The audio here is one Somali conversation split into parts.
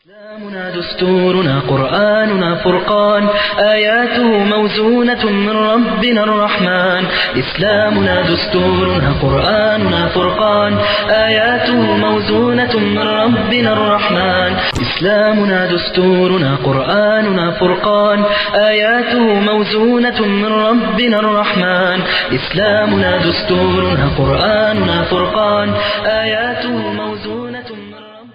إسلامنا دستورنا قرآننا فرقان آياته موزونة من ربنا الرحمن إسلامنا دستورنا قرآننا فرقان آياته موزونة من ربنا الرحمن إسلامنا دستورنا قرآننا فرقان آياته موزونة من ربنا الرحمن إسلامنا دستورنا قرآننا فرقان آياته موزونة من ربنا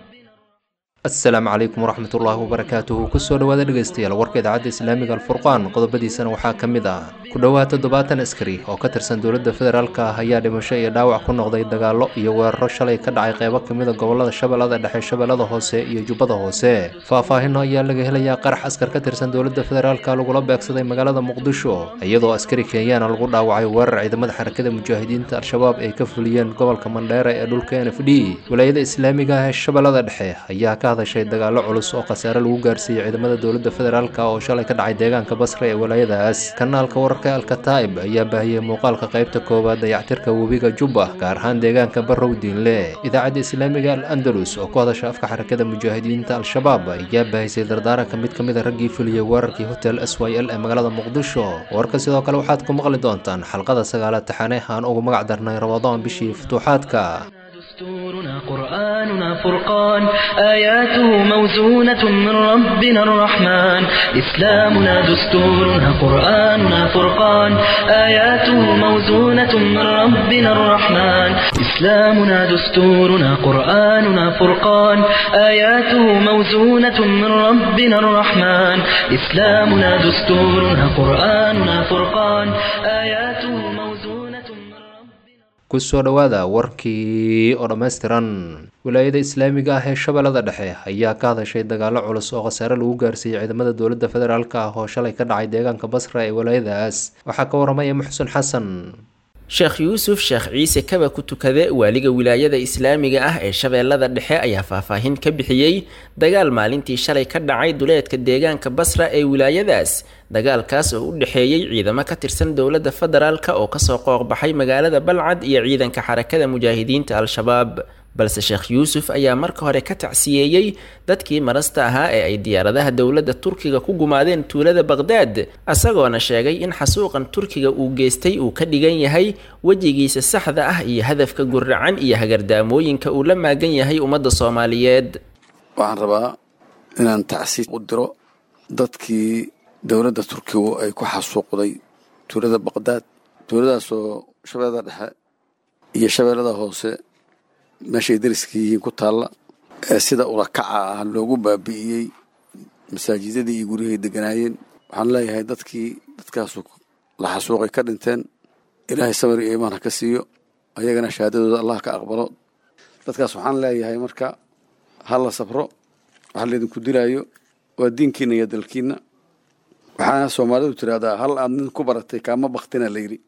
asalaamu calaykum waraxmatullaahi wabarakaatuhu kusoo dhawaada dhegaystayaal warka idaacadda islaamiga alfurqaan qodobadiisana waxaa ka mid ah ku dhowaad toddobaatan askari oo ka tirsan dowladda federaalk ah ayaa dhimasho iyo dhaawac ku noqday dagaallo iyo weeraro shalay ka dhacay qeybo kamida gobolada shabeellada dhexe shabeellada hoose iyo jubbada hoose faahfaahino ayaa laga helayaa qarax askar ka tirsan dowladda federaalk lagula beegsaday magaalada muqdisho iyadoo askari kenyaana lagu dhaawacay weerar ciidamada xarakada mujaahidiinta al-shabaab ay ka fuliyeen gobolka mandheera ee dhulka n f d wilaayada islaamiga ah ee shabeellada dhexe ayaa ka hadashay dagaallo culus oo khasaare lagu gaarsiiyey ciidamada dowladda federaalk oo shalay ka dhacay deegaanka basra ee walaayadaas kanaalka wararka alkataib ayaa baahiyey muuqaalka qaybta koowaad dayactirka webiga jubba gaar ahaan deegaanka barrow diinle idaacadda islaamiga al andalus oo ku hadasha afka xarakada mujaahidiinta al-shabaab ayaa baahisay dardaaranka mid ka mid a raggii fuliyey weerarkii hotel s y l ee magaalada muqdisho warka sidoo kale waxaad ku maqli doontaan xalqada sagaalaad taxane aan ugu magac darnay ramadaan bishii futuuxaadka دستورنا قرآننا فرقان آياته موزونة من ربنا الرحمن إسلامنا دستورنا قرآننا فرقان آياته موزونة من ربنا الرحمن إسلامنا دستورنا قرآننا فرقان آياته موزونة من ربنا الرحمن إسلامنا دستورنا قرآننا فرقان آياته موزونة من ربنا kusoo dhowaada warkii oo dhammaystiran wilaayada islaamiga ah ee shabeellada dhexe ayaa ka hadashay dagaallo culus oo khasaare lagu gaarsiiyey ciidamada dowladda federaalk ah oo shalay ka dhacay deegaanka basra ee walaayadaas waxaa ka waramaya muxsen xasan sheekh yuusuf sheekh ciise kaba ku tukade waaliga wilaayada islaamiga ah ee shabeellada dhexe ayaa faahfaahin ka bixiyey dagaal maalintii shalay ka dhacay duleedka deegaanka basra ee wilaayadaas dagaalkaas oo u dhexeeyey ciidamo ka tirsan dowladda federaalk oo kasoo qooqbaxay magaalada balcad iyo ciidanka xarakada mujaahidiinta al-shabaab balse sheekh yuusuf ayaa marka hore ka tacsiyeeyey dadkii marasta ahaa ee ay diyaaradaha dowladda turkiga ku gumaadeen tuulada baqhdaad isagoona sheegay in xasuuqan turkiga uu geystay uu ka dhigan yahay wejigiisa saxda ah iyo hadafka guracan iyo hagardaamooyinka uu la maagan yahay ummadda soomaaliyeed waxaan rabaa inaan tacsiis u diro dadkii dowladda turkigu ay ku xasuuqday tuulada baqhdaad tuuladaasoo shabeellada dhexe iyo shabeellada hoose meeshay dariska yihiin ku taalla ee sida ulakaca ah loogu baabi'iyey masaajidadii iyo guryahay deganaayeen waxaan leeyahay dadkii dadkaasu la xasuuqay ka dhinteen ilaahay sabir iyo iimaan ha ka siiyo ayagana shahaadadooda allah ka aqbalo dadkaas waxaan leeyahay marka ha la sabro waxa laydinku dilaayo waa diinkiina iyo dalkiina waxaana soomaalidu tiraahdaa hal aad nin ku baratay kaama baktina layidhi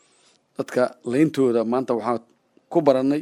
dadka layntooda maanta waxaan ku barannay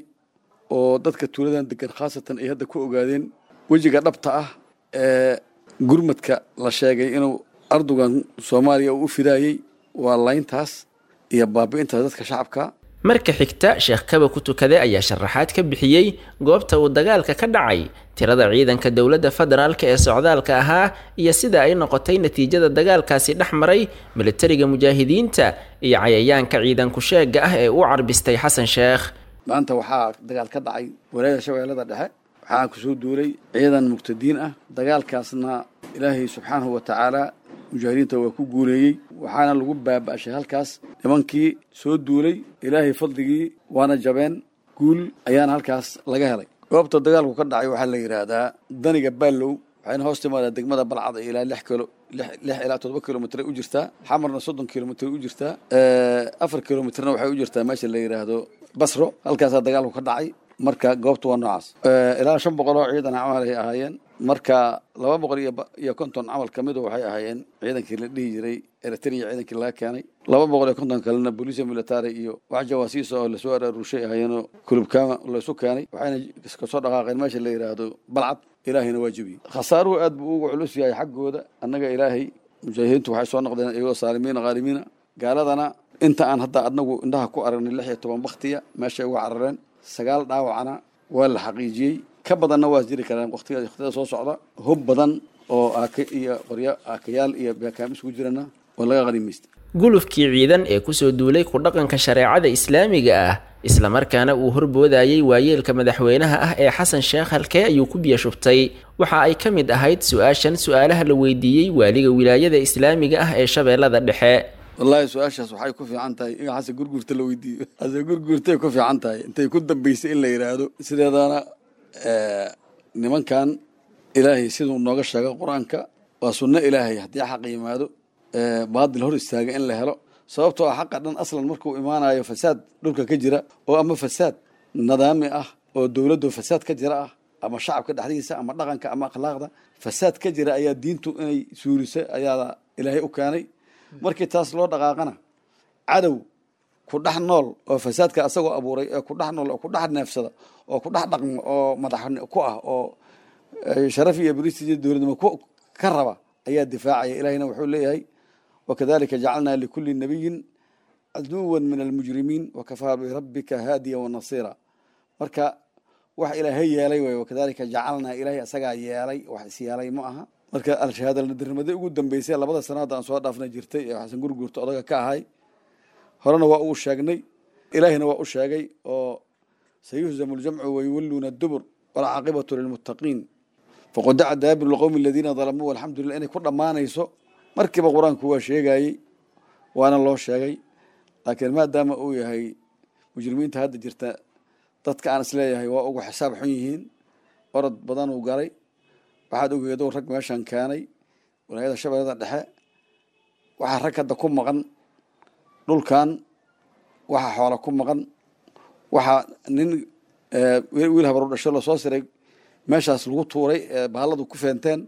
oo dadka tuuladan degan khaasatan ay hadda ku ogaadeen wejiga dhabta ah ee gurmadka la sheegay inuu ardugan soomaaliya uu u fidaayey waa layntaas iyo baabi'intaas dadka shacabka marka xigta sheekh kaba ku tukade ayaa sharaxaad ka bixiyey goobta uu dagaalka ka dhacay tirada ciidanka dowladda federaalk ee socdaalka ahaa iyo sida ay noqotay natiijada dagaalkaasi dhex maray militariga mujaahidiinta iyo cayayaanka ciidanku sheega ah ee u carbistay xasan sheekh maanta waxaa dagaal ka dhacay walaayada shabeellada dhexe waxaa kusoo duulay ciidan muqtadiin ah dagaalkaasna ilaahay subxaanahu wa tacaala mujaahidiinta waa ku guuleeyey waxaana lagu baaba'shay halkaas nimankii soo duulay ilaahay fadligii waana jabeen guul ayaana halkaas laga helay goobta dagaalku ka dhacay waxaa la yidhaahdaa daniga baallow waxayna hoos timaadaa degmada balcad ilaa lix kilo lix ilaa toddoba kilomitr u jirtaa xamarna soddon kilomitr u jirtaa afar kilomitrna waxay u jirtaa meesha la yidhaahdo basro halkaasaa dagaalku ka dhacay marka goobta waa noocaas ilaa shan boqol oo ciidan camal ay ahaayeen marka laba boqol iyo konton camal kamidu waxay ahaayeen ciidankii la dhihi jiray eritrea ciidankii laga keenay laba boqol iyo konton kalena booliisia military iyo wax jawaasiisa oo lasoo araaruushay ahaayeenoo kulubkaama laysu keenay waxayna kasoo dhaqaaqeen meesha la yidhaahdo balcad ilaahayna waa jebiyey khasaaruhu aad buu ugu culus yahay xaggooda annaga ilaahay mujaahidiintu waxay soo noqdeen iyagoo saalimiina khaalimiina gaaladana inta aan hadda adnagu indhaha ku aragnay lix iyo toban baktiya meeshay uga carareen sagaal dhaawacana waa la xaqiijiyey ka badanna waa jiri karaan waqtiga waqtiyada soo socda hub badan oo aaka iyo qoryo aakayaal iyo beekaam isugu jirana oo laga qanimaysta gulufkii ciidan ee kusoo duulay ku dhaqanka shareecada islaamiga ah islamarkaana uu horboodayay waayeelka madaxweynaha ah ee xasan sheekh halkee ayuu ku biyo shubtay waxa ay ka mid ahayd su-aashan su-aalaha la weydiiyey waaliga wilaayada islaamiga ah ee shabeellada dhexe wallaahi su-aashaas waxay ku fiican tahay in xasan gurguurta la weydiiyo xasan gurguurtay ku fiican tahay intay ku dambaysay in la yidhaahdo sideedana nimankan ilaahay siduu nooga sheego qur-aanka waa sunno ilaahay haddii xaq yimaado baadil hor istaaga in la helo sababtoo ah xaqa dhan aslan markuu imaanayo fasaad dhulka ka jira oo ama fasaad nidaami ah oo dowladdu fasaad ka jira ah ama shacabka dhexdiisa ama dhaqanka ama akhlaaqda fasaad ka jira ayaa diintu inay suurisa ayaa ilaahay u keenay markii taas loo dhaqaaqana cadow ku dhex nool oo fasaadka asagoo abuuray ee ku dhex nool oo ku dhex neefsada oo ku dhex dhaqmo oo madax ku ah oo sharaf iyo bristij dowladnimo ka raba ayaa difaacaya ilahina wuxuu leeyahay wakadalika jacalnaa likuli nabiyin caduwan min almujrimiin wakafaa birabbika haadiya wanasiira marka wax ilaahay yeelay way wakadalika jacalnaa ilaahay asagaa yeelay wax is yeelay ma aha marka al-shahaadaldirnimada ugu dambeysay labada sanaad aan soo dhaafna jirtay ee xasan gurguurta odaga ka ahay horena waa uu sheegnay ilaahina waa u sheegay oo sayuhzamu ljamcu wayuwalluuna dubur walcaaqibatu lilmuttaqiin faqodaca daabir lqowmi aladiina dalamuu alxamdu lillah inay ku dhammaanayso markiiba qur-aanku waa sheegayey waana loo sheegay laakiin maadaama uu yahay mujrimiinta hadda jirta dadka aan isleeyahay waa ugu xisaab xun yihiin orod badan uu galay waxaad ogeedo rag meeshan keenay walaayada shabeellada dhexe waxaa rag hadda ku maqan dhulkan waxaa xoola ku maqan waxaa nin wiil habaru dhasho lasoo siray meeshaas lagu tuuray bahalladu ku feenteen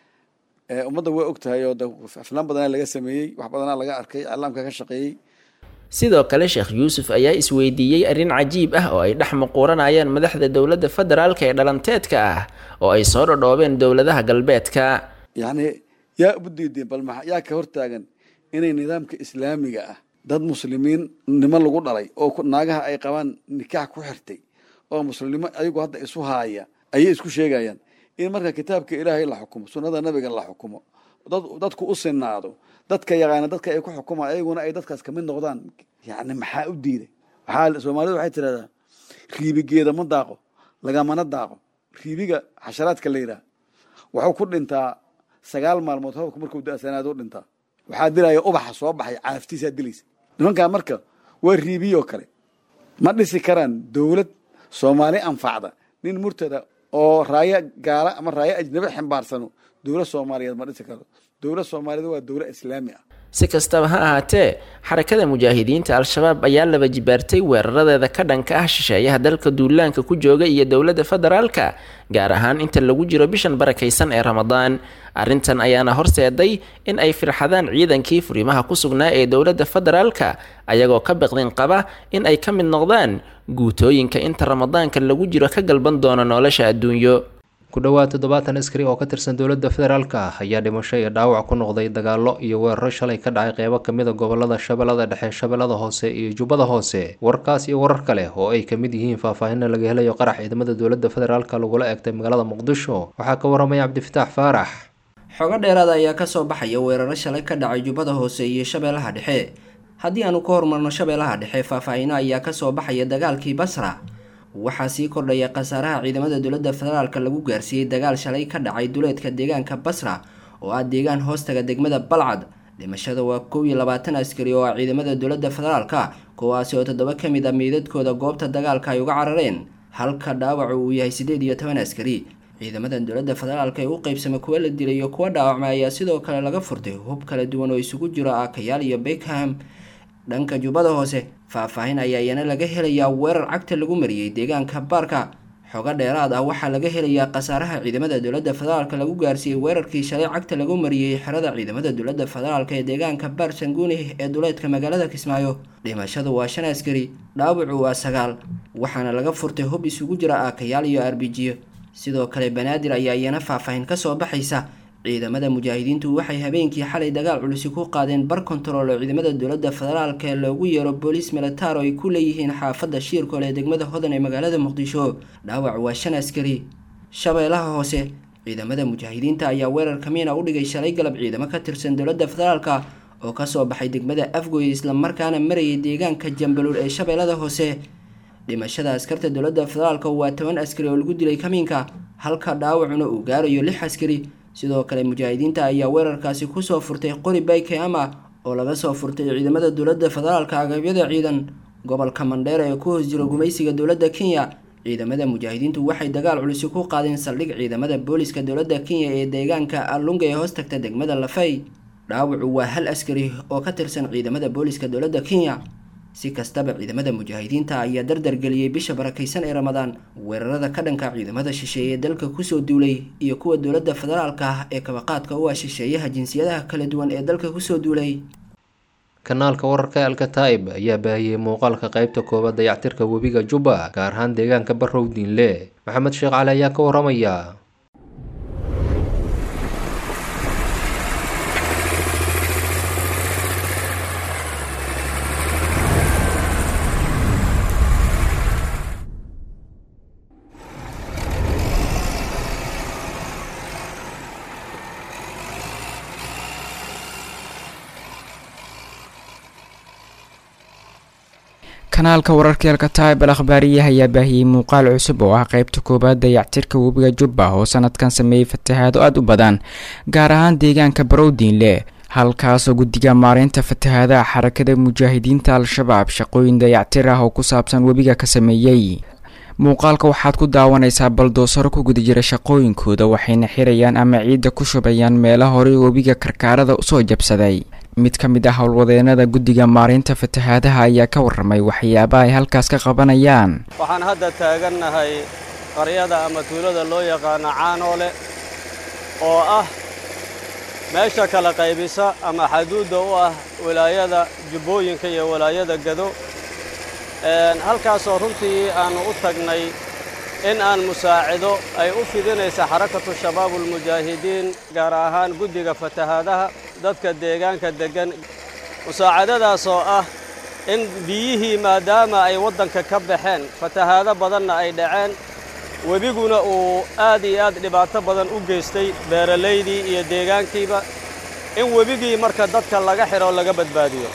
ummadda waa og tahay oo de aflaan badanaa laga sameeyey wax badanaa laga arkay iclaamka ka shaqeeyey sidoo kale sheekh yuusuf ayaa isweydiiyey arrin cajiib ah oo ay dhex muquuranayaan madaxda dowladda federaalka ee dhalanteedka ah oo ay soo dhodhoobeen dowladaha galbeedka yacni yaa ubu diideen bal maxa yaa ka hortaagan inay nidaamka islaamiga ah dad muslimiin nimo lagu dhalay oo naagaha ay qabaan nikaax ku xirtay oo muslimnimo ayagu hadda isu haaya ayay isku sheegayaan in marka kitaabka ilaahay la xukumo sunnada nabiga la xukumo dadku u sinaado dadka yaqaana dadka ay ku xukumaan ayaguna ay dadkaas kamid noqdaan yani maxaa u diiday waxaa soomaalidu waxay tirahdaa riibigeeda ma daaqo lagamana daaqo riibiga xasharaadka la yidhaha wuxuu ku dhintaa sagaal maalmood hababka markuu da-sanaado u dhintaa waxaa dilaya ubaxa soo baxay caaftiisaa dilaysa nimankaa marka waa riibiyoo kale ma dhisi karaan dowlad soomaali anfacda nin murtada oo raayo gaala ama raayo ajnabi ximbaarsano dowlad soomaaliyeed ma dhisi karto dowlad soomaaliyeed waa dowlad islaami ah si kastaba ha ahaatee xarakada mujaahidiinta al-shabaab ayaa laba jibaartay weeraradeeda ka dhanka ah shisheeyaha dalka duulaanka ku jooga iyo dowladda federaalka gaar ahaan inta lagu jiro bishan barakaysan ee ramadaan arrintan ayaana horseeday in ay firxadaan ciidankii furimaha ku sugnaa ee dowladda federaalka ayagoo ka biqdin qaba in ay ka mid noqdaan guutooyinka inta ramadaanka lagu jiro ka galban doona nolosha adduunyo ku dhowaad toddobaatan askari oo ka tirsan dowladda federaalka ah ayaa dhimasho iyo dhaawac ku noqday dagaallo iyo weeraro shalay ka dhacay qeybo kamid a gobolada shabeellada dhexe shabeellada hoose iyo jubbada hoose warkaas iyo warar kale oo ay kamid yihiin faahfaahinna laga helayo qarax ciidamada dowladda federaalka lagula eegtay magaalada muqdisho waxaa ka waramaya cabdifitaax faarax xogo dheeraada ayaa kasoo baxaya weeraro shalay ka dhacay jubbada hoose iyo shabeellaha dhexe haddii aanu ka hormarno shabeellaha dhexe faahfaahino ayaa kasoo baxaya dagaalkii basra waxaa sii kordhaya khasaaraha ciidamada dowladda federaalka lagu gaarsiiyey dagaal shalay ka dhacay duleedka deegaanka basra oo ah deegaan hoostaga degmada balcad dhimashada waa kow iyo labaatan askari oo ah ciidamada dowladda federaalka kuwaasi oo toddoba ka mid a meydadkooda goobta dagaalka ay uga carareen halka dhaawacu uu yahay siddeed iyo toban askari ciidamada dowladda federaalka ee u qeybsamay kuwa la dilay iyo kuwa dhaawacmay ayaa sidoo kale laga furtay hub kala duwan oo isugu jiro aakayaal iyo beckham dhanka jubbada hoose faahfaahin ayaa iyana laga helayaa weerar cagta lagu mariyey deegaanka baarka xogo dheeraad ah waxaa laga helayaa khasaaraha ciidamada dowladda federaalka lagu gaarsiiyey weerarkii shalay cagta lagu mariyey xerada ciidamada dowladda federaalka ee deegaanka baar sanguuni ee duleedka magaalada kismaayo dhimashadu waa shan askari dhaawacu waa sagaal waxaana laga furtay hub isugu jira aakayaal iyo arbijiyo sidoo kale banaadir ayaa iyana faahfaahin kasoo baxaysa ciidamada mujaahidiintu waxay habeenkii xalay dagaal culusi ku qaadeen bar kontarool oo ciidamada dowladda federaalka ee loogu yeero booliis militaar oo ay ku leeyihiin xaafadda shiirkool ee degmada hodan ee magaalada muqdisho dhaawac waa shan askari shabeellaha hoose ciidamada mujaahidiinta ayaa weerar kamiina u dhigay shalay galab ciidamo ka tirsan dowladda federaalka oo kasoo baxay degmada afgoy islamarkaana marayay deegaanka jambaluul ee shabeellada hoose dhimashada askarta dowladda federaalka waa toban askari oo lagu dilay kamiinka halka dhaawacuna uu gaarayo lix askari sidoo kale mujaahidiinta ayaa weerarkaasi kusoo furtay qori bayke ama oo laga soo furtay ciidamada dowladda federaalka agabyada ciidan gobolka mandheera ee ku hoos jiro gumaysiga dowladda kenya ciidamada mujaahidiintu waxay dagaal culisi ku qaadeen saldhig ciidamada booliska dowladda kenya ee deegaanka allunga ee hoos tagta degmada lafay dhaawacu waa hal askari oo ka tirsan ciidamada booliska dowladda kenya si kastaba ciidamada mujaahidiinta ayaa dardargeliyey bisha barakaysan ee ramadaan weerarada ka dhanka ciidamada shisheeye ee dalka kusoo duulay iyo kuwa dowladda federaalka ah ee kabaqaadka u ah shisheeyaha jinsiyadaha kala duwan ee dalka kusoo duulay kanaalka wararka ee alkataib ayaa baahiyey muuqaalka qeybta koowaad dayactirka webiga jubba gaar ahaan deegaanka barrow diinle maxamed sheekh cali ayaa ka waramaya kanaalka wararka alkataib al akhbaariyaha ayaa baahiyey muuqaal cusub oo ah qeybta koowaad dayactirka webiga jubba oo sanadkan sameeyey fatahaado aada u badan gaar ahaan deegaanka barowdiinle halkaasoo guddiga maareynta fatahaadaha xarakada mujaahidiinta al-shabaab shaqooyin dayactir ah oo ku saabsan webiga ka sameeyey muuqaalka waxaad ku daawanaysaa baldoosaro ku guda jira shaqooyinkooda waxayna xirayaan ama ciidda ku shubayaan meelo horey webiga karkaarada usoo jabsaday mid ka mid ah howlwadeenada guddiga maareynta fatahaadaha ayaa ka warramay waxyaabaha ay halkaas ka qabanayaan waxaan hadda taagannahay qaryada ama tuulada loo yaqaano caanoole oo ah meesha kala qaybisa ama xaduudda u ah wilaayada jubbooyinka iyo wilaayada gado halkaasoo runtii aannu u tagnay in aan musaacido ay u fidinaysa xarakatu shabaabulmujaahidiin gaar ahaan guddiga fatahaadaha dadka deegaanka deggan musaacadadaas oo ah in biyihii maadaama ay waddanka ka baxeen fatahaado badanna ay dhaceen webiguna uu aad iyo aad dhibaato badan u geystay beeralaydii iyo deegaankiiba in webigii marka dadka laga xidho laga badbaadiyo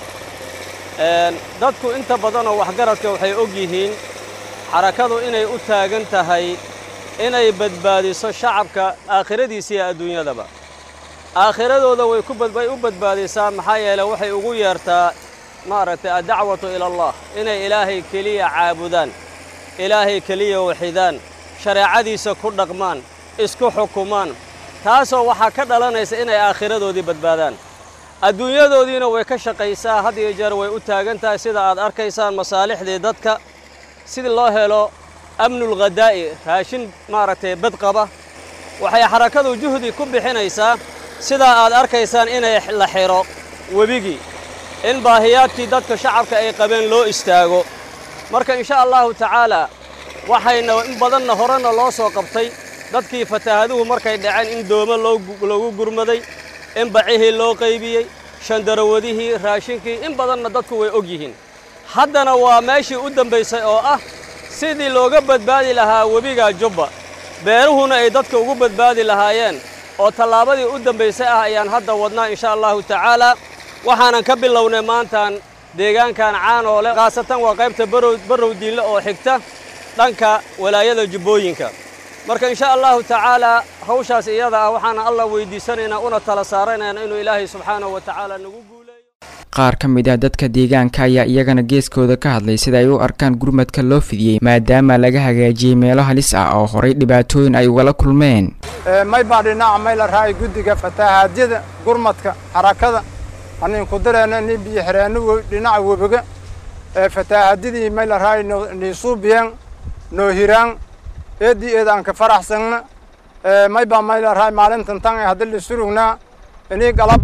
dadku inta badanoo waxgaradka waxay og yihiin xarakadu inay u taagan tahay inay badbaadiso shacabka aakhiradiisa iyo adduunyadaba aakhiradooda way ku way u badbaadisaa maxaa yeele waxay ugu yeertaa maaragtay addacwatu ila allah inay ilaahay keliya caabudaan ilaahay keliya waxidaan shareecadiisa ku dhaqmaan isku xukumaan taasoo waxaa ka dhalanaysa inay aakhiradoodii badbaadaan adduunyadoodiina way ka shaqaysaa had iyo jeer way u taagan tahay sida aad arkaysaan masaalixdii dadka sidii loo helo amnulghadaa'i raashin maaragtay badqaba waxay xarakadu juhdi ku bixinaysaa sidaa aad arkaysaan inay la xidho webigii in baahiyaadkii dadka shacabka ay qabeen loo istaago marka insha allahu tacaalaa waxayna in badanna horena loo soo qabtay dadkii fataahaduhu markay dhaceen in doomo loogu gurmaday in bacihii loo qaybiyey shandarawadihii raashinkii in badanna dadku way og yihiin haddana waa meeshii u dambaysay oo ah sidii looga badbaadi lahaa webiga jubba beeruhuna ay dadka ugu badbaadi lahaayeen oo tallaabadii u dambaysay ah ayaan hadda wadnaa insha allahu tacaalaa waxaanan ka bilownay maantaan deegaankan caanoole khaasatan waa qaybta barrow diinle oo xigta dhanka walaayada jubbooyinka marka insha allahu tacaalaa hawshaas iyada ah waxaana allah weydiisanaynaa una tala saaranaynaa inuu ilaahay subxaanahu wa tacaala nagu guuleeyo qaar ka mid ah dadka deegaanka ayaa iyagana geeskooda ka hadlay sida ay u arkaan gurmadka loo fidiyey maadaama laga hagaajiyey meelo halis ah oo horay dhibaatooyin ay ugala kulmeen may baa dhinaca may la raacay guddiga fatahaadyada gurmadka xarakada anin ku dareena nin biyo xireenno dhinaca webiga fatahaadyadii may la raacay niisuubiyeen noo hiraan eeddii eed aan ka faraxsanna may baa may la raacay maalintan tan ee haddi lisurugnaa inii galab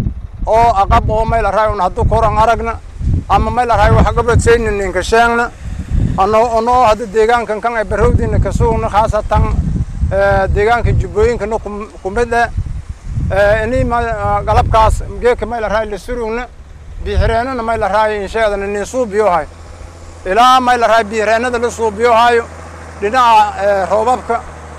oo aqab oo may la raacay un haddu koran aragna ama may la raacay wax gabadsayna ninka sheegna ano onoo hadda deegaankan kan ee barrowdiina ka sugna khaasatan deegaanka jubbooyinkana kumid eh inii galabkaas geeka may la raacay lisurugna biixireenana may la raacay insheedana nin suubiyohay ilaa may la raacay biixireenada la suubiyohayo dhinaca roobabka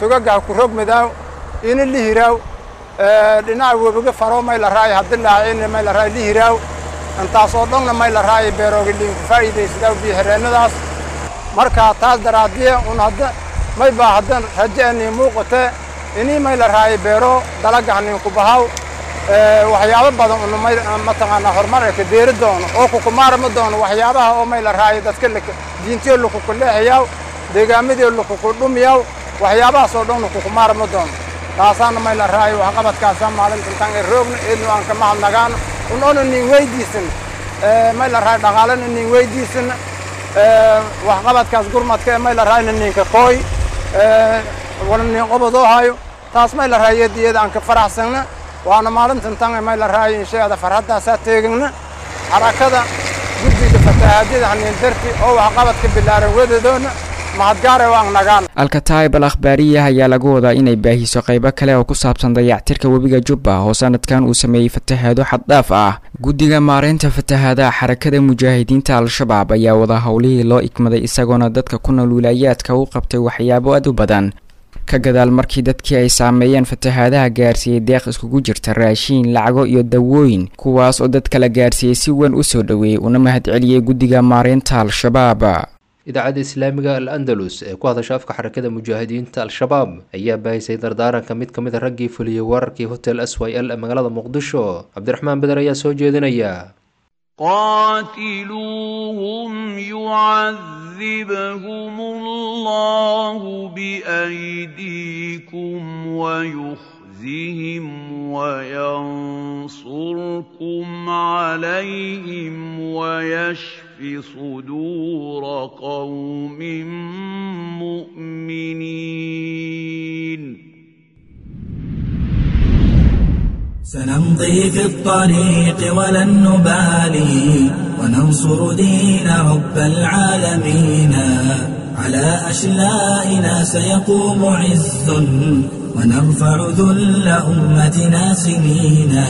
togagaha ku rogmadaaw ini lihiraaw dhinaca webiga faro may la raay hadilaa in may la raay lihiraaw intaas oo dhanna may la raay beerooga liinku faa'iidaysadaa biyo-xireennadaas markaa taas daraadiye un hadda may baa haddan raje'anii muuqatee inii may la raay beero dalagahniinku bahaw waxyaabo badan una may mataqaanaa horumar ay ka deeri doono oo kukumaarama doono waxyaabaha oo may la raayo dadka diintiyo lakukuleexiyaaw deegaamadii lakukudhumiyaw waxyaabahaas oo dhan kukumaarama doono taasaana may la raayo waxqabadkaasa maalintintan ee roogna eednu aan ka mahadnagaano unoona nin weydiisan may la raayo dhaqaalana nin weydiisan waxqabadkaas gurmadka ee may la raayna ninka kooy wala nin qobadoo hayo taas may la raayo eediyada aan ka faraxsanna waana maalintan tan may la raayo inshaada farhaddaasaa teegagna xarakada guddiga fatahaadyada haniin darti oo waxqabadka bilaaran wadadoona mahadgaare waan nagaan alkataib al akhbaariya ayaa lagu wadaa inay baahiso qaybo kale oo ku saabsan dayactirka webiga jubba oo sanadkan uu sameeyey fatahaado xaddhaaf ah guddiga maareynta fatahaadaha xarakada mujaahidiinta al-shabaab ayaa wada howlihii loo ikmaday isagoona dadka ku nool wilaayaadka u qabtay waxyaabo aad u badan ka gadaal markii dadkii ay saameeyeen fatahaadaha gaarsiiyey deeq iskugu jirta raashiin lacago iyo dawooyin kuwaas oo dadka la gaarsiiyey si weyn u soo dhoweeyey una mahadceliyey guddiga maareynta al-shabaab idaacadda islaamiga al andalus ee ku hadasha afka xarakada mujaahidiinta al-shabaab ayaa baahisay dardaaranka mid ka mid a raggii fuliyey weerarkii hotel s y l ee magaalada muqdisho cabdiraxmaan beder ayaa soo jeedinaya قاتلوهم يعذبهم الله بأيديكم ويخزهم وينصركم عليهم ويشف صدور قوم مؤمنين سنمضي في الطريق ولن نبالي وننصر دين رب العالمين على أشلائنا سيقوم عز ونرفع ذل أمتنا سنينا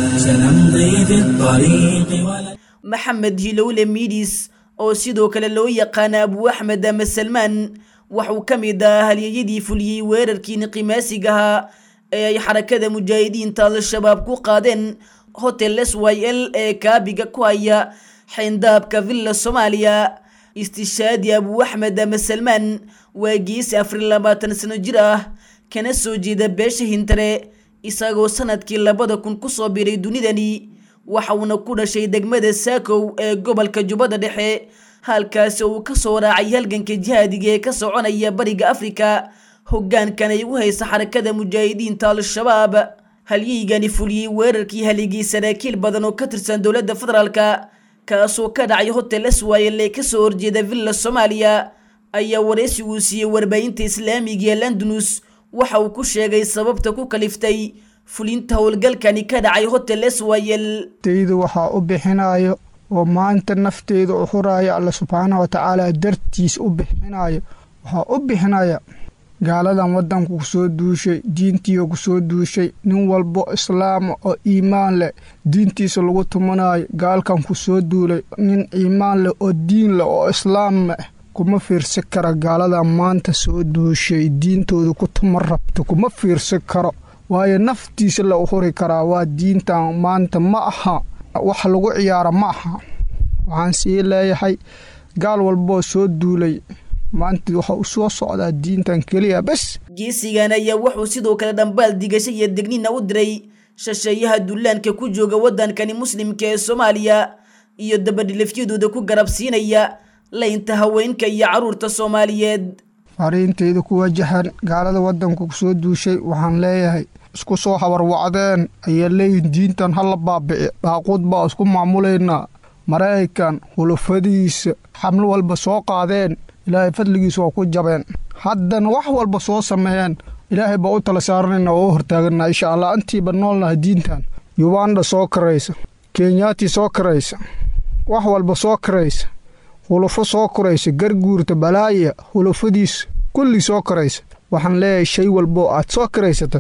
سنمضي في الطريق ولن maxamed hilowle miidis oo sidoo kale loo yaqaana abu axmed ama salmaan waxuu ka mid ah halyeyadii fuliyey weerarkii niqimaasigahaa ee ay xarakada mujaahidiinta al-shabaab ku qaadeen hotel s y l ee kaabiga ku haya xayndaabka villa soomaaliya istishaadi abu axmed ama salmaan waa geesi afar labaatan sano jir ah kana soo jeeda beesha hintare isagoo sanadkii labada kun kusoo biray dunidani waxauna ku dhashay degmada saakow ee gobolka jubbada dhexe halkaasi uu ka soo raacay halganka jihaadiga ee ka soconaya bariga afrika hoggaankan ay u haysa xarakada mujaahidiinta al-shabaab halyeygani fuliyey weerarkii haligii saraakiil badan oo ka tirsan dowladda federaalka kaasoo ka dhacay hotel swayl ee kasoo horjeeda villa soomaaliya ayaa wareysiguu siiyey warbaahinta islaamiga ee londonus waxa uu ku sheegay sababta ku kaliftay fulinta howlgalkani ka dhacay hotel swayl taydu waxaa u bixinayo oo maanta nafteyda u huraya alla subxaana wa tacaala dartiis u bixinayo waxaa u bixinaya gaaladan waddanku kusoo duushay diintiiga kusoo duushay nin walbo islaama oo iimaan leh diintiisa lagu tumanayo gaalkan kusoo duulay nin iimaan leh oo diin leh oo islaam leh kuma fiirsi kara gaaladan maanta soo duushay diintooda ku tuma rabto kuma fiirsi karo waayo naftiisa la u huri karaa waa diintan maanta ma aha wax lagu ciyaara ma aha waxaan sii leeyahay gaal walboo soo duulay maanta waxa u soo socdaa diintan keliya bes geesigan ayaa wuxuu sidoo kale dhambaal digasho iyo degnina u diray shasheeyaha dullaanka ku jooga waddankani muslimka ee soomaaliya iyo dabadhilifyadooda ku garabsiinaya laynta haweenka iyo carruurta soomaaliyeed fariintayda ku wajahan gaalada waddanka kusoo duushay waxaan leeyahay isku soo habarwacdeen ayaa leeyihin diintan hala baabici baaquud baa isku maamulaynaa maraykan hulufadiisa xamlo walba soo qaadeen ilaahay fadligiisa waa ku jabeen haddana wax walba soo sameeyeen ilaahay baa u tala saaranayna oo u hortaaganaa insha allah intiiba noolnahay diintan yubanda soo karaysa kenyaati soo karaysa wax walba soo karaysa hulufo soo koraysa garguurta balaaya hulufadiisa kulli soo koraysa waxaan leeyahay shay walboo aad soo karaysata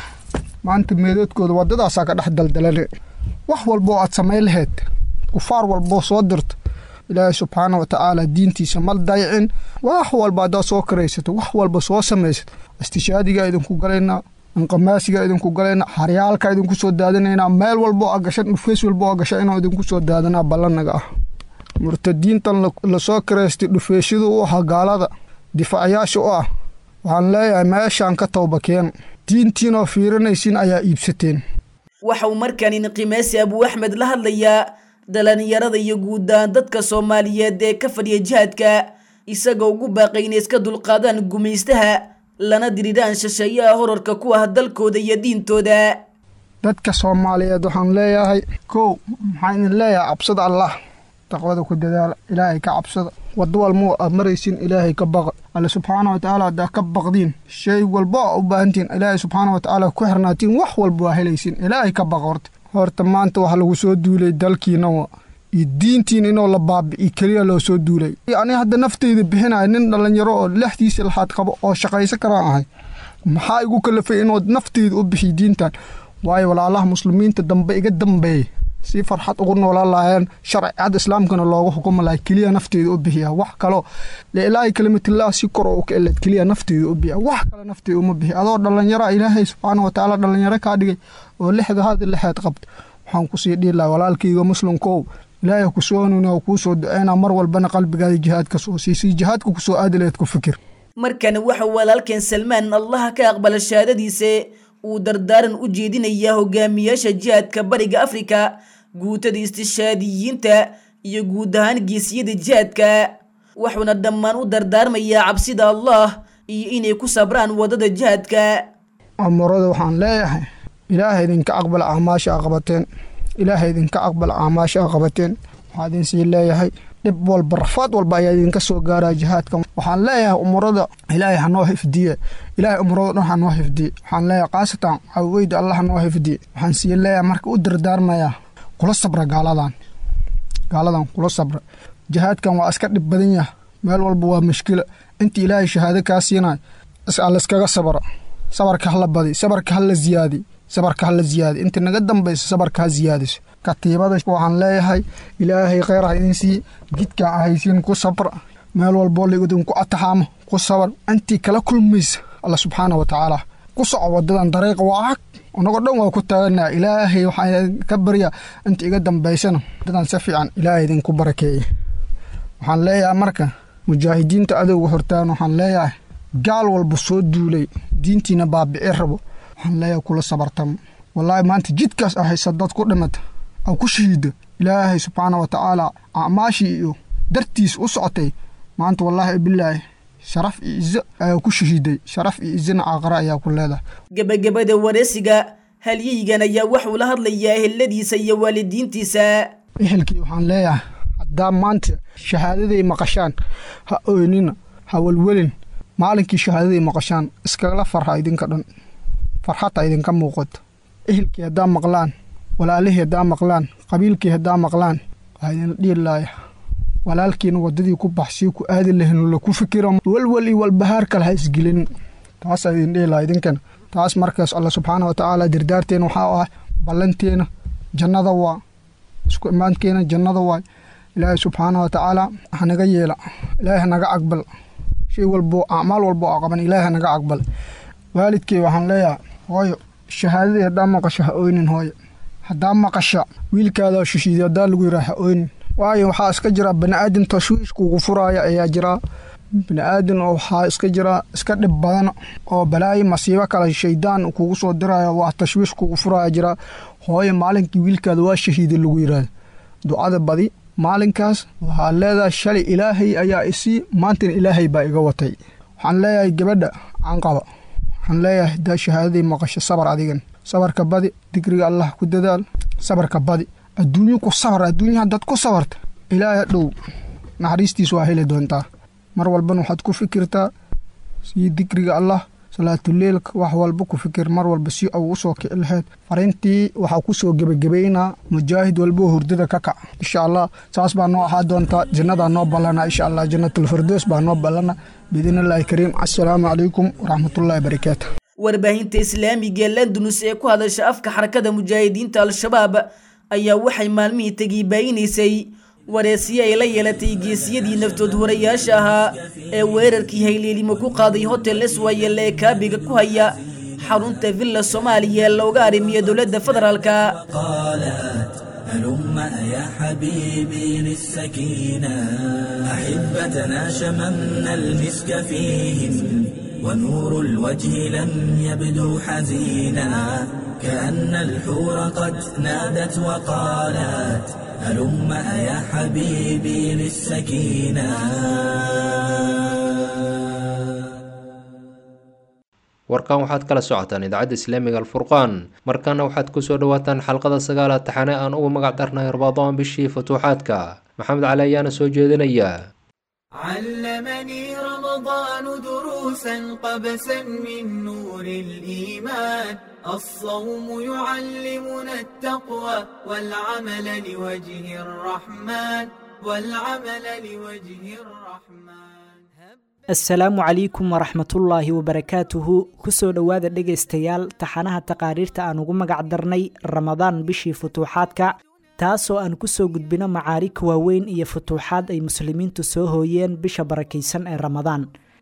maanta meedoodkooda waddadaasaa ka dhex daldalane wax walboo aad samayn lahayd kufaar walboo soo dirta ilaahay subxaana wa tacaala diintiisa ma daycin wax walba haddaad soo karaysato wax walba soo samaysato istishaadigaa idinku galaynaa inqamaasigaa idinku galaynaa xaryaalkaa idinku soo daadinaynaa meel walbo a gasha dhufeys walbo a gasha inaan idinku soo daadanaa ballanaga ah murtadiintan lasoo kareystay dhufeesyadu u ahaa gaalada difaacayaasha u ah waxaan leeyahay meeshaan ka towbakeen diintiinoo fiirinaysin ayaa iibsateen waxa uu markaan inqimaasi abuu axmed la hadlayaa dhalinyarada iyo guuddaan dadka soomaaliyeed ee ka fadhiya jihaadka isagoo ugu baaqay inay iska dulqaadaan gumaystaha lana diriraan shisheeyaha horarka ku ah dalkooda iyo diintooda dadka soomaaliyeed waxaan leeyahay kow maxaan idin leeyahay cabsada allah taqwada ku dadaala ilaahay ka cabsada waddo walmuu aad maraysin ilaahay ka baqa alle subxaana wa tacaala haddaa ka baqdiin shay walbo a u baahantiin ilaahay subxaana wa tacaala ku xirnaatiin wax walba waa helaysin ilaahay ka baqa horta horta maanta waxa lagu soo duulay dalkiina wa iyo diintiin inoo la baabi'i keliya loo soo duulay ani hadda nafteyda bixinaya nin dhallinyaro oo lexdiisa laxaad qabo oo shaqayso karaan ahay maxaa igu kalafay inuu nafteyda u bixiy diintan waayo walaalaha muslimiinta dambe iga dambeeya si farxad ugu noolaan lahaayeen sharcicadda islaamkana loogu xukuma lahay keliya nafteeda u bixiya wax kaloo leilaahi kalimatillah si kor oo ka eled keliya nafteeda u bixiya wax kale nafteeda uma bixiya adoo dhallinyara ilaahay subxaana wa tacaala dhallinyaro kaa dhigay oo lixda hada lixeed qabta waxaan kusii dhihi lahaa walaalkayga muslimkow ilaahay ku soo hanuuni oo kuu soo duceynaa mar walbana qalbigaada jihaadka soo siisay jihaadka ku soo aadi laheed ku fikir markan waxa walaalkeen salmaan allaha ka aqbala shahaadadiisa uu dardaaran u jeedinayaa hogaamiyaasha jihaadka bariga afrika guutada istishaadiyiinta iyo guud ahaan geesiyada jihaadka wuxuuna dhammaan u dardaarmayaa cabsida allah iyo inay ku sabraan waddada jihaadka amurada waxaan leeyahay ilaaha idinka aqbal acmaasha a qabateen ilaaha idinka aqbal acmaasha a qabateen waxaa idin sii leeyahay dhib walba rafaad walba ayaa idinka soo gaaraa jihaadka waxaan leeyahay umurada ilaahay hanoo xifdiye ilaahay umurada dhan hanoo xifdiye waxaan leeyahay khaasatan caweyda allah hanoo xifdiye waxaan sii leeyahay marka u dardaarmayaa kula sabra gaaladan gaaladan kula sabra jihaadkan waa iska dhib badan yaha meel walba waa mushkila inta ilaahay shahaado kaa siinayo layskaga sabra sabarka hala badi sabarka hala ziyaadi sabarka hala ziyaadi inta naga dambaysa sabarka ha ziyaadiso katiibada waxaan leeyahay ilaahay kheyr ha idin siiye jidkaa ahaysiin ku sabra meel walboo laidinku ataxaamo ku sabar intii kala kulmaysa alla subxaana wa tacaala ku soco wadadan dariiqa waa ag anagoo dhan waa ku taaganaa ilaahay waxaan ka baryaa inta iga dambaysana wadadan si fiican ilaahay idinku barakeeye waxaan leeyahay marka mujaahidiinta adowga hortaan waxaan leeyahay gaal walba soo duulay diintiina baabici rabo waxaan leeyahay kula sabartamo wallaahi maanta jidkaas ahaysa dad ku dhimata aw ku shahiida ilaahay subxaana wa tacaala acmaashii iyo dartiis u socotay maanta wallaahi bilaahi sharaf iyo izo ayaa ku shahiiday sharaf iyo izona caaqare ayaa ku leedahay gebagabada wareysiga halyeygan ayaa wuxuu la hadlayaa eheladiisa iyo waalidiintiisa ehelkii waxaan leeyahay haddaa maanta shahaadaday maqashaan ha oynina ha welwelin maalinkii shahaadaday maqashaan iskagala farha idinka dhan farxadta idinka muuqato ehelkii haddaa maqlaan walaalihii haddaa maqlaan qabiilkii haddaa maqlaan waxaa idinla dhihi laaya walaalkiina waddadii ku baxsii ku aadi lahayn la ku fikira walwal iyo walbahaar kale ha isgelin taasaa idin dhihi laha idinkana taas markaas alla subxaana wa tacaala dirdaarteena waxaa ah ballanteena jannada waa isku imaankeena jannada waay ilaahay subxaana wa tacaala hanaga yeela ilaahay hanaga aqbal shay walbo acmaal walbo a qaban ilaahay hanaga aqbal waalidkey waxaan leeyahay hooyo shahaadadii haddaa maqasho ha oynin hooyo haddaa maqasha wiilkaada shishiiday haddaa lagu yidhaha ha oynin waayo waxaa iska jira bani'aadam tashwiish kugu furaaya ayaa jiraa bani'aadan oo waxaa iska jira iska dhib badan oo balaayo masiibo kale shaydaan kugu soo diraayo waa tashwiish kugu furaaya jiraa hooyo maalinkii wiilkaada waa shahiiday lagu yidhaahdo ducada badi maalinkaas waxaa leedahay shalay ilaahay ayaa isii maantana ilaahay baa iga watay waxaan leeyahay gabadha canqaba waxaan leeyahay haddaa shahaadadii maqasho sabar adigan sabarka badi digriga allah ku dadaal sabarka badi adduunyo ku sabar adduunya haddaad ku sabarta ilaahay dhow naxariistiis waa heli doontaa mar walbana waxaad ku fikirtaa sii digriga allah salaatuleilka wax walba ku fikir mar walba si au u soo kici lahayd fariintii waxaa ku soo gebagabaynaa mujaahid walboo hurdada ka kac insha allah saas baa noo ahaa doontaa jannadaa noo ballana insha allah jannatulfirdows baa noo ballana biidnillaahi kariim assalaamu calaykum waraxmatullahi barakaatu warbaahinta islaamiga landunus ee ku hadasha afka xarakada mujaahidiinta al-shabaab ayaa waxay maalmihii tegii baayinaysay wareesiye ay la yeelatay geesiyadii naftood horayaasha ahaa ee weerarkii hayleelimo ku qaaday hotel iswayel ee kaabiga ku haya xarunta villa soomaaliya ee looga arrimiya dowladda federaalka هلم يا حبيبي للسكينة أحبتنا شممنا المسك فيهم ونور الوجه لم يبدو حزينا كأن الحور قد نادت وقالت هلم يا حبيبي للسكينة warkan waxaad kala socotaan idaacadda islaamiga alfurqaan markana waxaad kusoo dhawaataan xalqada sagaalaad taxane aan ugu magac darnay rabadaan bishii futuuxaadka maxamed cali ayaana soo jeedinaya علمني رمضان دروسا قبسا من نور الإيمان الصوم يعلمنا التقوى والعمل لوجه الرحمن والعمل لوجه الرحمن asalaamu calaykum waraxmatullaahi wabarakaatuhu kusoo dhowaada dhegaystayaal taxanaha taqaariirta aan ugu magac darnay ramadaan bishii futuuxaadka taasoo aan kusoo gudbino macaarika waaweyn iyo futuuxaad ay muslimiintu soo hooyeen bisha barakaysan ee ramadaan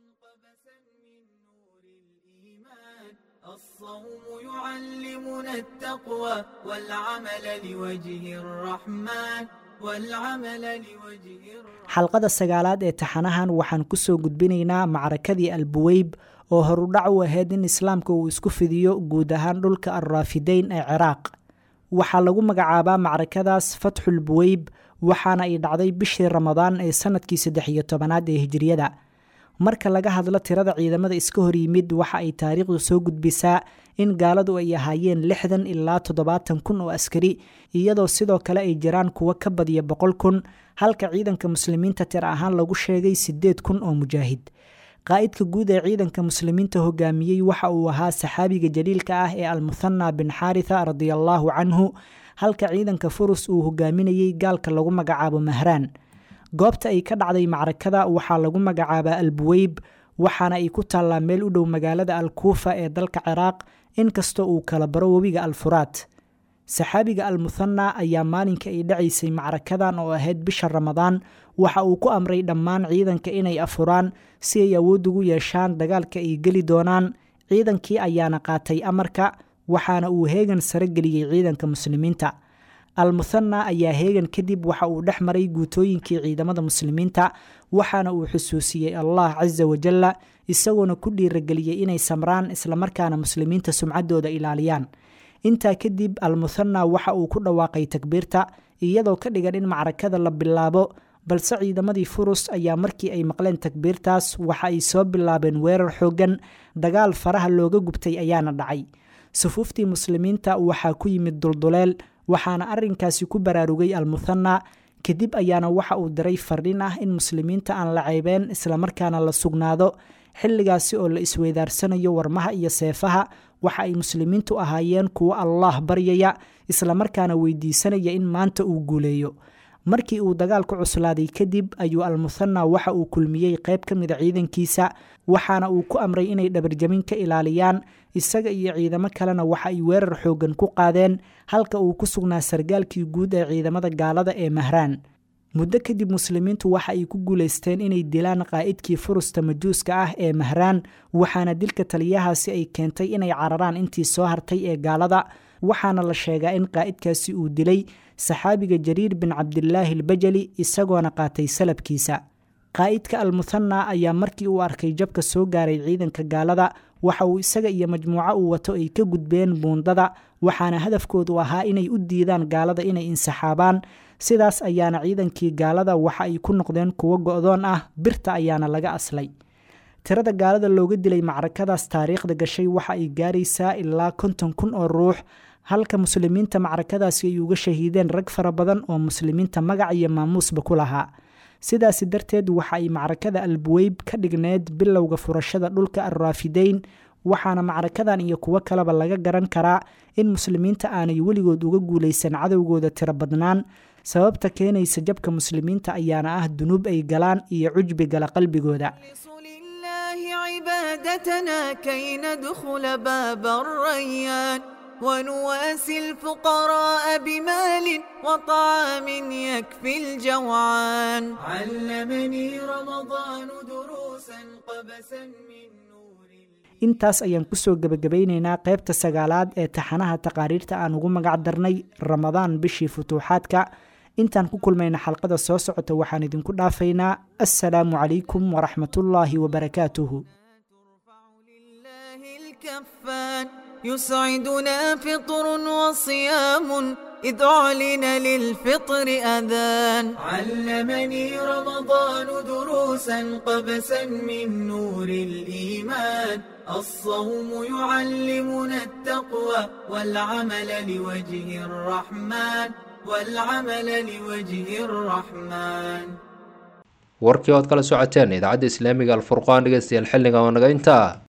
يعلمنا التقوى والعمل لوجه الرحمن والعمل لوجه xalqada sagaalaad ee taxanahan waxaan kusoo gudbinaynaa macrakadii albuweyb oo horudhac u ahayd in islaamka uu isku fidiyo guud ahaan dhulka alraafideyn ee ciraaq waxaa lagu magacaabaa macrakadaas fatxul buweyb waxaana ay dhacday bishii ramadaan ee sanadkii saddex iyo tobanaad ee hijriyada marka laga hadlo tirada ciidamada iska hor yimid waxa ay taariikhdu soo gudbisaa in gaaladu ay ahaayeen lixdan ilaa toddobaatan kun oo askari iyadoo sidoo kale ay jiraan kuwo ka badiya boqol kun halka ciidanka muslimiinta tir ahaan lagu sheegay siddeed kun oo mujaahid qaa'idka guud ee ciidanka muslimiinta hogaamiyey waxa uu ahaa saxaabiga jaliilka ah ee almuthana bin xaaritha radiallaahu canhu halka ciidanka furus uu hogaaminayey gaalka lagu magacaabo mahraan goobta ay ka dhacday macrakada waxaa lagu magacaabaa albuweyb waxaana ay ku taallaa meel u dhow magaalada alkuufa ee dalka ciraaq inkastoo uu kala baro webiga alfuraat saxaabiga almuthana ayaa maalinka ay dhacaysay macrakadan oo ahayd bisha ramadaan waxa uu ku amray dhammaan ciidanka inay afuraan si ay awood ugu yeeshaan dagaalka ay geli doonaan ciidankii ayaana qaatay amarka waxaana uu heegan sare geliyey ciidanka muslimiinta almuthana ayaa heegan kadib waxa uu dhex maray guutooyinkii ciidamada muslimiinta waxaana uu xusuusiyey allah casa wajalla isagoona ku dhiirageliyey inay samraan islamarkaana muslimiinta sumcaddooda ilaaliyaan intaa kadib almuthana waxa uu ku dhawaaqay takbiirta iyadoo ka dhigan in macrakada la bilaabo balse ciidamadii furus ayaa markii ay maqleen takbiirtaas waxa ay soo bilaabeen weerar xooggan dagaal faraha looga gubtay ayaana dhacay sufuuftii muslimiinta waxaa ku yimid dulduleel waxaana arrinkaasi ku baraarugay almuthana kadib ayaana waxa uu diray fardhin ah in muslimiinta aan la ceybeen islamarkaana la sugnaado xilligaasi oo la isweydaarsanayo warmaha iyo seefaha waxa ay muslimiintu ahaayeen kuwo allaah baryaya islamarkaana weydiisanaya in maanta uu guuleeyo markii uu dagaalku cuslaaday kadib ayuu almuthana waxa uu kulmiyey qayb ka mida ciidankiisa waxaana uu ku amray inay dhabarjamin ka ilaaliyaan isaga iyo ciidamo kalena waxa ay weerar xooggan ku qaadeen halka uu ku sugnaa sargaalkii guud ee ciidamada gaalada ee mahraan muddo kadib muslimiintu waxa ay ku guulaysteen inay dilaan qaa'idkii furusta majuuska ah ee mahraan waxaana dilka taliyahaasi ay keentay inay cararaan intii soo hartay ee gaalada waxaana la sheegaa in qaa'idkaasi uu dilay saxaabiga jariir bin cabdilaahi albajali isagoona qaatay salabkiisa qaa'idka almuthana ayaa markii uu arkay jabka soo gaaray ciidanka gaalada waxa uu isaga iyo majmuuco uu wato ay ka gudbeen buundada waxaana hadafkoodu ahaa inay u diidaan gaalada inay insaxaabaan sidaas ayaana ciidankii gaalada waxa ay ku noqdeen kuwo go'doon ah birta ayaana laga aslay tirada gaalada looga dilay macrakadaas taariikhda gashay waxa ay gaaraysaa ilaa konton kun oo ruux halka muslimiinta macrakadaasi ay uga shahiideen rag fara badan oo muslimiinta magac iyo maamuusba ku lahaa sidaasi darteed waxa ay macrakada albuweyb ka dhigneed bilowga furashada dhulka alraafideyn waxaana macrakadan iyo kuwo kaleba laga garan karaa in muslimiinta aanay weligood uga guulaysan cadowgooda tiro badnaan sababta keenaysa jabka muslimiinta ayaana ah dunuub ay galaan iyo cujbi gala qalbigooda عبادتنا كي ندخل باب الريان ونواسي الفقراء بمال وطعام يكفي الجوعان علمني رمضان دروسا قبسا من intaas ayaan kusoo gebagabaynaynaa qaybta sagaalaad ee taxanaha taqaariirta aan ugu magac darnay ramadaan bishii futuuxaadka intaan ku kulmayna xalqada soo socota waxaan idinku dhaafaynaa assalaamu calaykum waraxmatullaahi wabarakaatuhu الكفان يسعدنا فطر وصيام إذ أعلن للفطر أذان علمني رمضان دروسا قبسا من نور الإيمان الصوم يعلمنا التقوى والعمل لوجه الرحمن والعمل لوجه الرحمن warkii ood kala socoteen idaacadda islaamiga alfurqaan dhegeystayaal xilliga oo naga intaa